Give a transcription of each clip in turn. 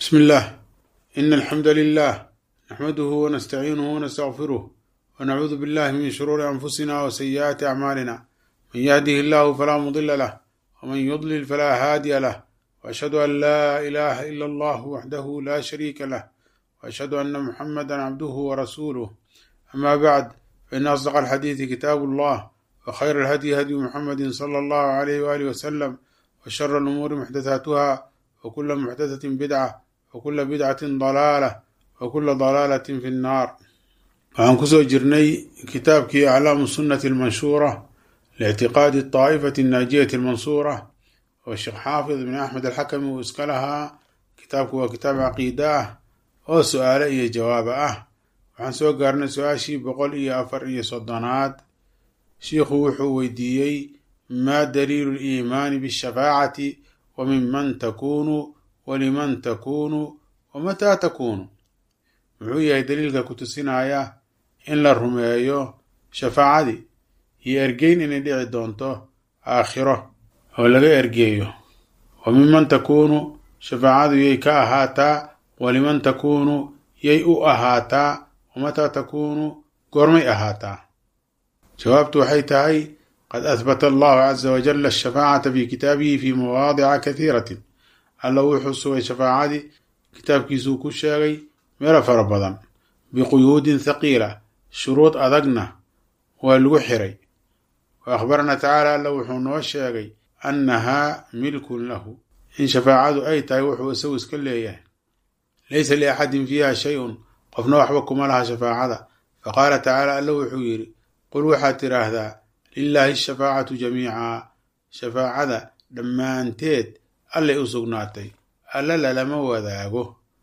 بسم الله إن الحمد لله نحمده ونستعينه ونستغفره ونعوذ بالله من شرور أنفسنا وسيئات أعمالنا من يهده الله فلا مضل له ومن يضلل فلا هادي له وأشهد أن لا إله إلا الله وحده لا شريك له وأشهد أن محمدا عبده ورسوله أما بعد فإن أصدق الحديث كتاب الله وخير الهدي هدي محمد صلى الله عليه وآله وسلم وشر الأمور محدثاتها وكل محدثة بدعة وكل بدعة ضلالة وكل ضلالة في النار waxaan kusoo jirnay kitaabkii aclaamu sunnati almanshuura liictiqaadi daa'ifati annaajiyati almansuura oo sheekh xaafid ibn axmed alxakami uu iska lahaa kitaabku waa kitaab caqiida ah oo su-aale iyo jawaaba ah waxaan soo gaarnay su-aashii boqol iyo afar iyo soddonaad shiikhu wuxuu weydiiyey maa daliilu liimaani bishafaacati wa minman takunu waliman takunu wamataa takunu muxuu yahay daliilka ku tusinaya in la rumeeyo shafaacadii iyo ergeyn inay dhici doonto aakhiro oo laga ergeeyo wa minman takuunu shafaacadu yay ka ahaataa waliman takuunu yay u ahaataa wamataa takuunu goormay ahaataa jawaabtu waxay tahay qad ahbata allahu caza wajala ashafaacata fi kitaabihi fi mawaadica kathiiratin alla wuxuu sugay shafaacadii kitaabkiisuu ku sheegay meelo fara badan biquyuudin thaqiila shuruud adagna waa lagu xiray wa akhbarana tacaala alla wuxuu noo sheegay annahaa milkun lahu in shafaacadu ay tahay wuxuu isagu iska leeyahay laysa liaxadin fiiha shay-un qofna waxba kuma laha shafaacada faqaala tacaala alla wuxuu yidhi qul waxaad tidhaahdaa lilaahi ashafaacatu jamiica shafaacada dhammaanteed allay u sugnaatay alla lalama wadaago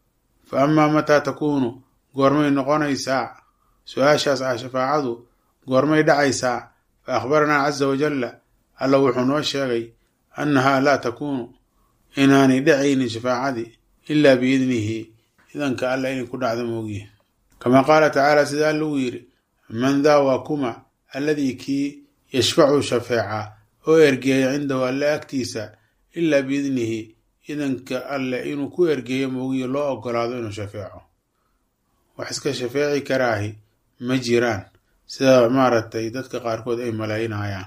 fa amaa mataa takuunu goormay noqonaysaa su-aashaas ah shafaacadu goormay dhacaysaa fa akhbaranaa caza wajalla alla wuxuu noo sheegay annahaa laa takuunu inaanay dhacaynin shafaacadii ilaa biidnihi idanka alla inay ku dhacdo moogiye kamaa qaala tacaala sida alla uu yidhi man daa waa kuma alladii kii yashfacu shafeeca oo ergeeya cindahu alle agtiisa ilaa biidnihi idanka alle inuu ku ergeeyo moogiye loo ogolaado inuu shafeeco wax iska shafeeci karaahi ma jiraan sida maaragtay dadka qaarkood ay malaynayaan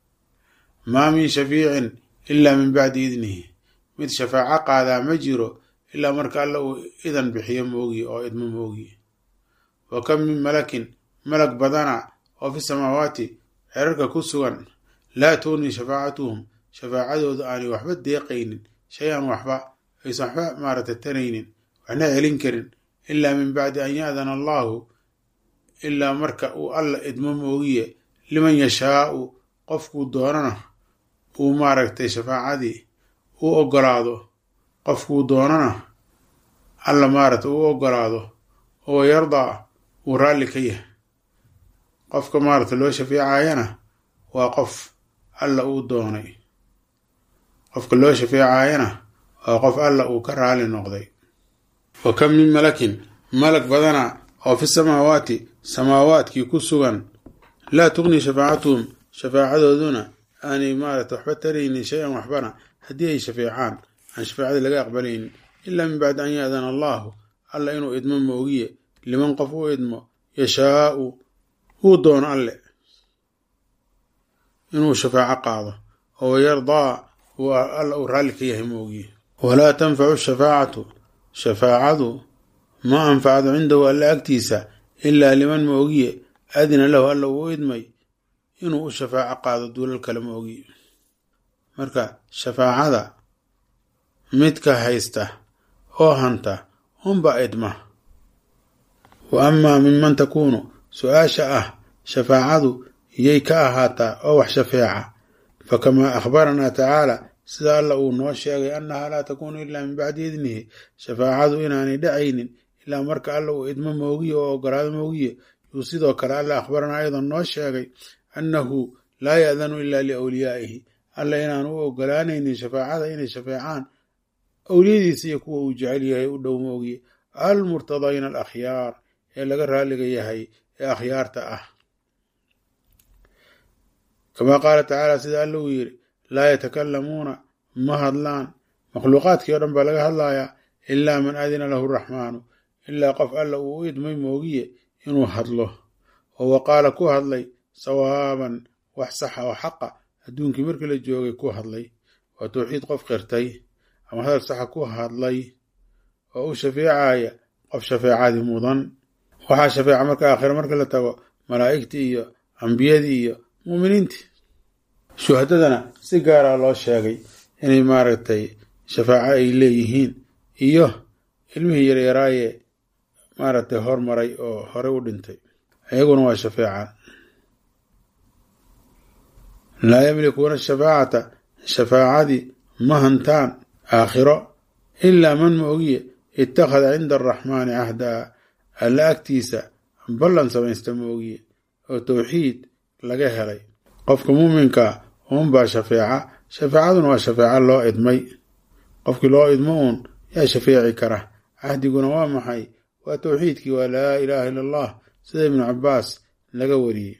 maa min shafiicin ilaa min bacdi idnihi mid shafaaco qaadaa ma jiro ilaa marka alle uu idan bixiyo moogiye oo idmo moogiye wa kam min malakin malag badana oo fi samaawaati xerarka ku sugan laa tugnii shafaacatuhum shafaacadoodu aanay waxba deeqaynin shay-an waxba aysan waxba maaragtay taraynin waxna celin karin ilaa min bacdi an ya-dana allahu ilaa marka uu alla idmo moogiye liman yashaau qofkuu doonana uu maaragtay shafaacadii u ogolaado qofkuu doonana alla maaragtay u ogolaado oo yardaa uu raalli ka yahay qofka maaragtay loo shafeecayana waa qof alla uu doonay qofka loo shafeecayana waa qof alla uu ka raali noqday wa kam min malakin malag badana oo fi samaawaati samaawaadkii ku sugan laa tugnii shafaacatuhum shafaacadooduna aanay maarata waxba taraynin shay-an waxbana haddii ay shafeecaan aan shafaacadii laga aqbalaynin ilaa min bacdi an ya-dana allahu alla inuu idmo moogiye liman qof u idmo yashaau uu doono alle inuu shafaaco qaado oo yardaa alla uu raalli ka yahay moogiye walaa tanfacu shafaacatu shafaacadu ma anfacdo cindahu alla agtiisa ilaa liman moogiye adina lahu alla uu idmay inuu u shafaaco qaado duulal kale moogiye marka shafaacada midka haysta oo hanta unba idma wa amaa minman takuunu su-aasha ah shafaacadu yay ka ahaataa oo wax shafeeca fa kamaa akhbaranaa tacaala sida alla uu noo sheegay annahaa laa takuunu ilaa min bacdi idnihi shafaacadu inaanay dhacaynin ilaa marka alla uu idmo moogiye oo ogolaado moogiye yuu sidoo kale alla akhbaranaa ayadoo noo sheegay annahu laa ya-danu ilaa liawliyaa'ihi alla inaanu u ogolaanaynin shafaacada inay shafeecaan awliyadiisa iyo kuwa uu jecel yahay u dhow moogiye almurtadayna alakhyaar ee laga raaliga yahay ee akhyaarta ah kamaa qaala tacaala sida alla uu yidhi laa yatakalamuuna ma hadlaan makhluuqaadkii o dhan baa laga hadlayaa ilaa man adina lahu raxmaanu ilaa qof alla uu u idmay moogiye inuu hadlo oo waqaala ku hadlay sawaaban wax saxa oo xaqa adduunkii markii la joogay ku hadlay waa tawxiid qof qirtay ama hadal saxa ku hadlay oo u shafeecaya qof shafeecadii mudan waxaa shafeeca marka aakhira marka la tago malaa'igtii iyo ambiyadii iyo muuminiintii shuhadadana si gaara loo sheegay inay maaragtay shafaaco ay leeyihiin iyo ilmihii yaryaraaye maaragtay hormaray oo horey u dhintay iyaguna waa shafeecaan laa yamlikuuna shafaacata shafaacadii ma hantaan aakhiro ilaa man ma ogiye ittakhada cinda araxmaani cahdaa alla agtiisa ballan samaysta ma ogiye oo tawxiid laga helay qofka muuminkaa uunbaa shafeeca shafeecaduna waa shafeeco loo idmay qofkii loo idmo uun yaa shafeeci kara cahdiguna waa maxay waa tawxiidkii waa laa ilaaha illa allah sida ibnu cabbaas laga wariyey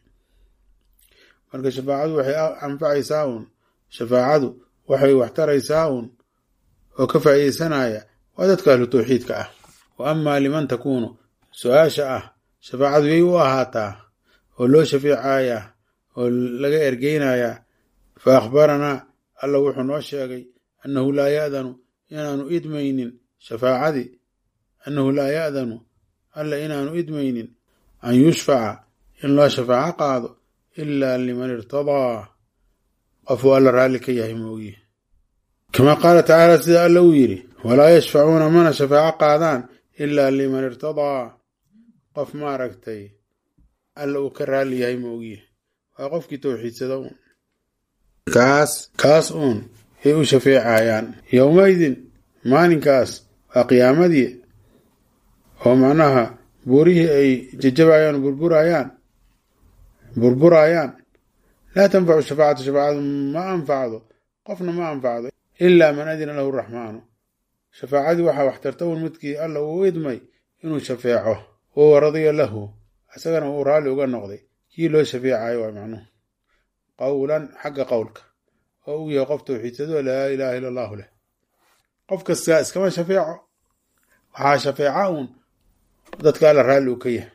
marka shafaacadu waxay anfacaysaa uun shafaacadu waxay waxtaraysaa uun oo ka faa'iideysanaya waa dadka ahlu tawxiidka ah wa amaa liman takuunu su-aasha ah shafaacadu yay u ahaataa oo loo shafeecayaa oo laga ergeynayaa fa akhbaranaa alla wuxuu noo sheegay annahu laa ya'danu inaanu idmaynin shafaacadii annahu laa ya'danu alla inaanu idmaynin an yushfaca in loo shafaaco qaado ilaa liman irtadaa qofuu alla raalli ka yahay moogiye kamaa qaala tacaala sida alla uu yidhi walaa yashfacuuna mana shafaaco qaadaan ilaa liman irtadaa qof maaragtay alla uu ka raalli yahay moogiye waa qofkii tawxiidsada uun kaas kaas uun yay u shafeecayaan yowmaydin maalinkaas waa qiyaamadii oo macnaha buurihii ay jajabayaan o burburayaan burburayaan laa tanfacu shafaacatu shafaacadu ma anfacdo qofna ma anfacdo ilaa man adina lahu raxmaanu shafaacadii waxaa waxtarta un midkii alla uu idmay inuu shafeeco oo radiya lahu isagana uu raalli uga noqday kii loo shafeecayo waa macnuhu qowlan xagga qowlka oo uu yahay qof tawxiidsadoo laa ilaaha illa allahu leh qof kastaa iskama shafeeco waxaa shafeeca uun dadka alla raalli uu ka yahay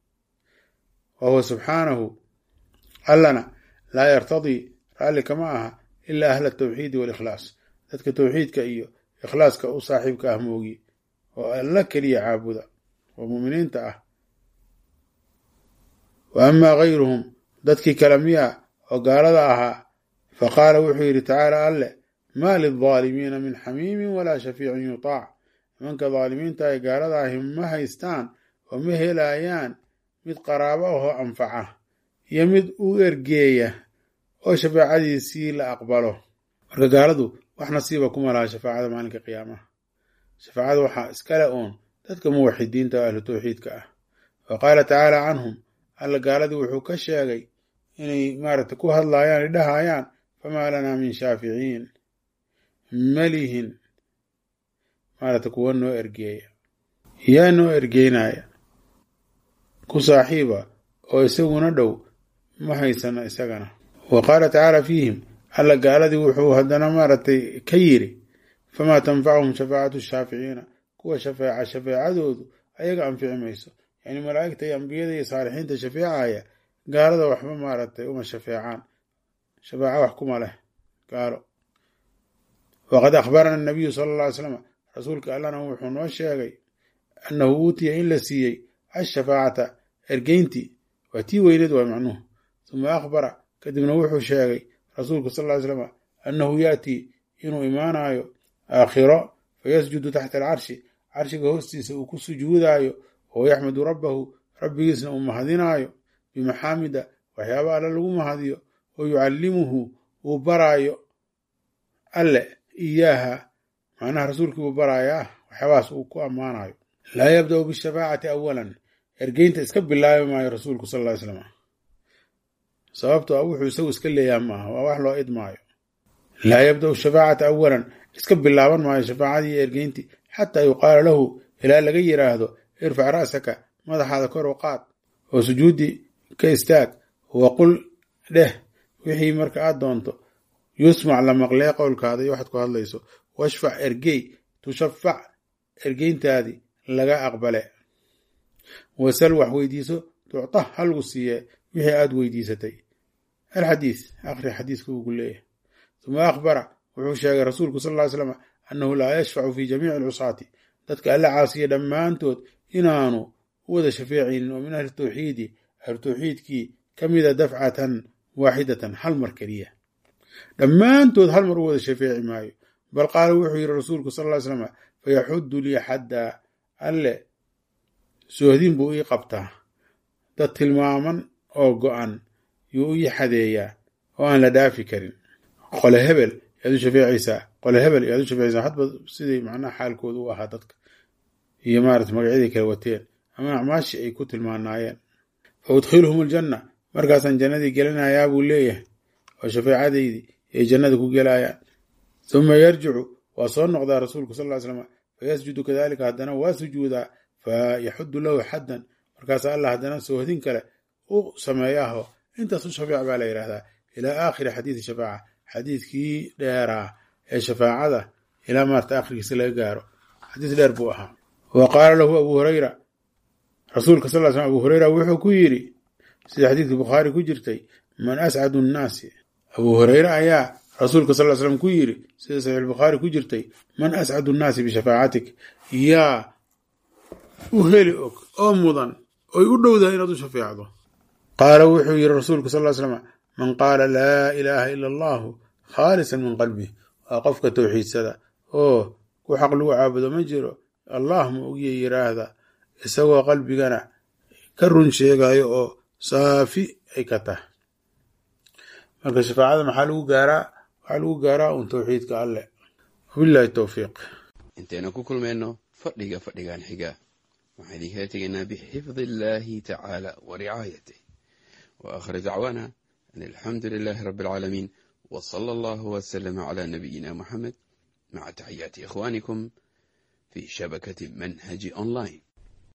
wa huwa subxaanahu allana laa yartadii raalli kama aha ilaa ahla atawxiidi waalikhlaas dadka tawxiidka iyo ikhlaaska u saaxiibka ah moogi oo alla keliya caabuda oo mu'miniinta ah wa amaa gayruhum dadkii kale miya oo gaalada ahaa fa qaala wuxuu yidhi tacaala alle maa lildaalimiina min xamiimin walaa shafiicin yutaac nimanka daalimiinta ay gaalada ahi ma haystaan oo ma helayaan mid qaraabo ahoo anfaca iyo mid u ergeeya oo shafaacadiisii la aqbalo marka gaaladu wax nasiiba kuma laha shafaacada maalinka qiyaamaha shafaacada waxaa iskale uun dadka muwaxidiinta oo ahlu tawxiidka ah wa qaala tacaala canhum alla gaaladii wuxuu ka sheegay inay maaragtay ku hadlaayaan ay dhahayaan famaa lanaa min shaaficiin malihin maaragtay kuwa noo ergeeya yaa noo ergeynaya ku saaxiiba oo isaguna dhow ma haysano isagana wa qaala tacaala fiihim alla gaaladii wuxuu haddana maaragtay ka yidhi famaa tanfacuhum shafaacatu shaaficiina kuwa shafeeca shafeecadoodu ayaga anfici mayso yacni malaa'igta iyo ambiyada iyo saalixiinta shafeecaya gaalada waxba maaragtay uma shafeecaan shafaaco wax kuma leh gaalo waqad akhbarana anabiyu sala alla ly slam rasuulka allana wuxuu noo sheegay annahu uutiya in la siiyey ashafaacata ergeyntii waa tii weyneed waa macnuhu uma akhbara kadibna wuxuu sheegay rasuulku sal ly slam annahu yaatii inuu imaanayo aakhiro fayasjudu taxta alcarshi carshiga hoostiisa uu ku sujuudaayo oo yaxmadu rabbahu rabbigiisna uu mahadinaayo bimaxaamida waxyaaba alle lagu mahadiyo oo yucallimuhu uu baraayo alle iyaaha macnaha rasuulkii uu baraayaa waxyaabahaas uu ku ammaanayo laa yabda'u bishafaacati awalan ergeynta iska bilaabi maayo rasuulku sal ly slam sababtoo a wuxuu isagu iska leeyaha maaha waa wax loo idmaayo laa yabda'u shafaacata awalan iska bilaaban maayo shafaacadii iyo ergeyntii xataa yuqaala lahu ilaa laga yidhaahdo irfac ra'saka madaxaada kor u qaad oo sujuuddii ka istaag waqul dheh wixii marka aad doonto yusmac la maqlee qowlkaada iyo waxaad ku hadlayso washfac ergey tushafac ergeyntaadii laga aqbale wasal wax weydiiso tucta halgu siiye wixii aada weydiisatay alxadiis akhri xadiiska ugu leeyahay uma akhbara wuxuu sheegay rasuulku sal ly slam annahu laa yashfacu fi jamiici alcusaati dadka alla caasiya dhammaantood inaanu u wada shafeecaynin oo min ahli tawxiidi ahlu tawxiidkii ka mida dafcatan waaxidatan hal mar keliya dhammaantood hal mar u wada shafeeci maayo bal qaala wuxuu yidhi rasuulku sal ly slam fayaxudu lii xaddaa alle soohdin buu ii qabtaa dad tilmaaman oo go-an yuu ii xadeeyaa oo aan la dhaafi karin qole hebel yaad u shafeecaysaa qole hebel yaad u shafeecaysaa hadba sidii macnaha xaalkooda u ahaa dadka iyo maarata magacyadii kala wateen ama acmaashii ay ku tilmaanaayeen fa udkhiluhum aljanna markaasaan jannadii gelinayaa buu leeyahay oo shafeecadaydii ay jannada ku gelayaan uma yarjicu waa soo noqdaa rasuulku sal ly slam fayasjudu kadalika haddana waa sujuudaa fayaxudu lahu xaddan markaasa allah haddana soohdin kale u sameeyaaho intaas u shafeec baa la yidhahdaa ilaa aakhiri xadiidi shafaaca xadiidkii dheeraa ee shafaacada ilaa maarta akhrigiisa laga gaaro xadiis dheer buu ahaa wa qaala lahu abu hurayra rasuulka sal slam abu hureyra wuxuu ku yidhi sida xadiidkii bukhaari ku jirtay man ascadu nnaasi abu hureyre ayaa rasuulka sal l slam ku yidhi sida saxiix bukhaari ku jirtay man ascadu nnaasi bishafaacatik yaa u heli og oo mudan oy u dhowdahay inaad u shafeecdo qaala wuxuu yidhi rasuulku sal slam man qaala laa ilaaha ila allahu khaalisan min qalbih waa qofka towxiidsada oo ku xaq lagu caabudo ma jiro allah ma ogya yiraahda isagoo qalbigana ka run sheegayo oo saafi ay ka tahay marka shafaacada maxaa lagu gaaraa waxaa lagu gaaraa un towxiidka alleh wabillahi towfiiq intaynu ku kulmayno fadhiga fadhigan xiga waxaan idinkala tegaynaa bixifdi illaahi tacaala wa ricaayatih wa aakhir dacwaana an alxamdu lilaahi rabbi alcaalamiin wa sala allahu wasalama calaa nabiyina muxamed maca taxiyaati ikhwaanikum fi shabakati manhaji online